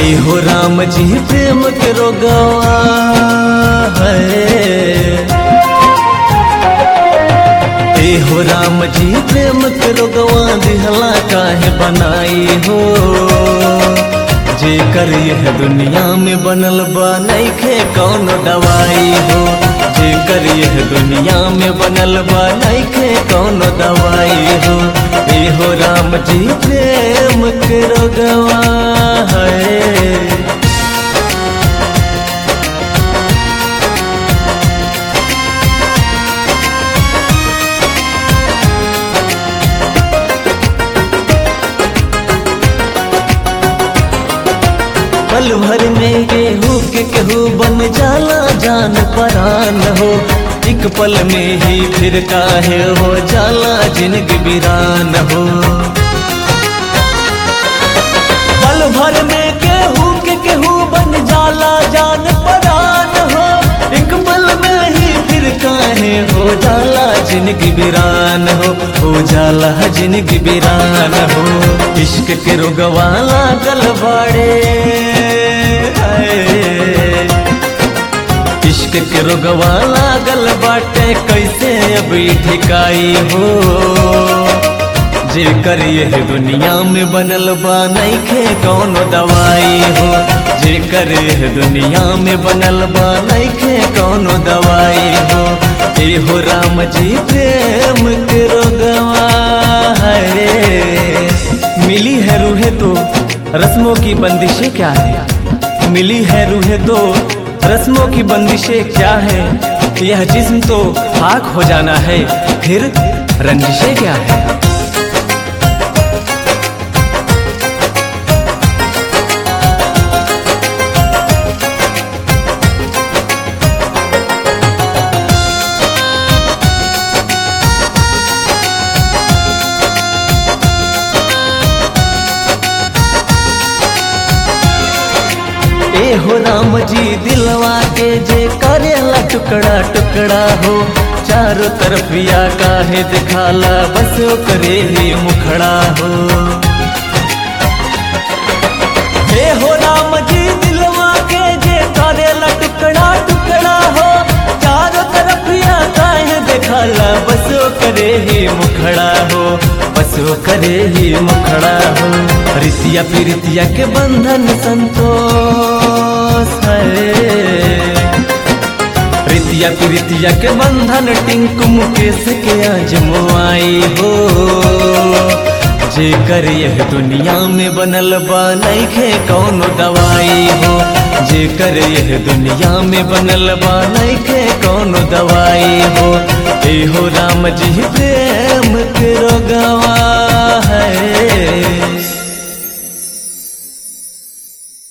ए हो राम जी प्रेम के रोगवा है ए हो राम जी प्रेम के रोगवा दिहला काहे बनाई हो जे कर यह दुनिया में बनल बा नइखे कौन दवाई हो जे कर यह दुनिया में बनल बा नइखे कौन दवाई हो ए हो राम जी प्रेम के रोगवा है पल भर में गेहूँ के केहू बन जाला जान परान हो एक पल में ही फिर काहे हो जाला जिंदगी वीरान हो पल भर में केहू के केहू बन जाला जान परान हो एक पल में ही फिर काहे हो जाला जिंदगी वीरान हो हो जाला जिंदगी वीरान हो इश्क के रोगवाला गलबाड़े इश्क के रोगवाला गल बाटे कैसे अब ई ठिकाई हो जे कर यह दुनिया में बनल बा नइखे कौन दवाई हो जे कर यह दुनिया में बनल बा नइखे कौन दवाई हो ए हो राम जी प्रेम के रोगवा है मिली है रूहे तो रस्मों की बंदिशें क्या है मिली है रूहे तो रस्मों की बंदिशें क्या है यह जिस्म तो खाक हो जाना है फिर रंजिशें क्या है ए हो राम जी दिलवा के जे करेला टुकड़ा टुकड़ा हो चारों तरफ या काहे दिखाला बस करे ही मुखड़ा हो हे हो राम जी दिलवा के जे करेला टुकड़ा टुकड़ा हो चारों तरफ या काहे दिखाला बस करे ही मुखड़ा हो बस करे ही मुखड़ा हो रितिया प्रीतिया के बंधन संतोष है प्रीतिया प्रीतिया के बंधन टिंकु मुकेश के आजमुआई हो जे कर यह दुनिया में बनल बा नइखे कौन दवाई हो जे कर यह दुनिया में बनल बा नइखे कौन दवाई हो ए हो राम जी प्रेम के रोगवा है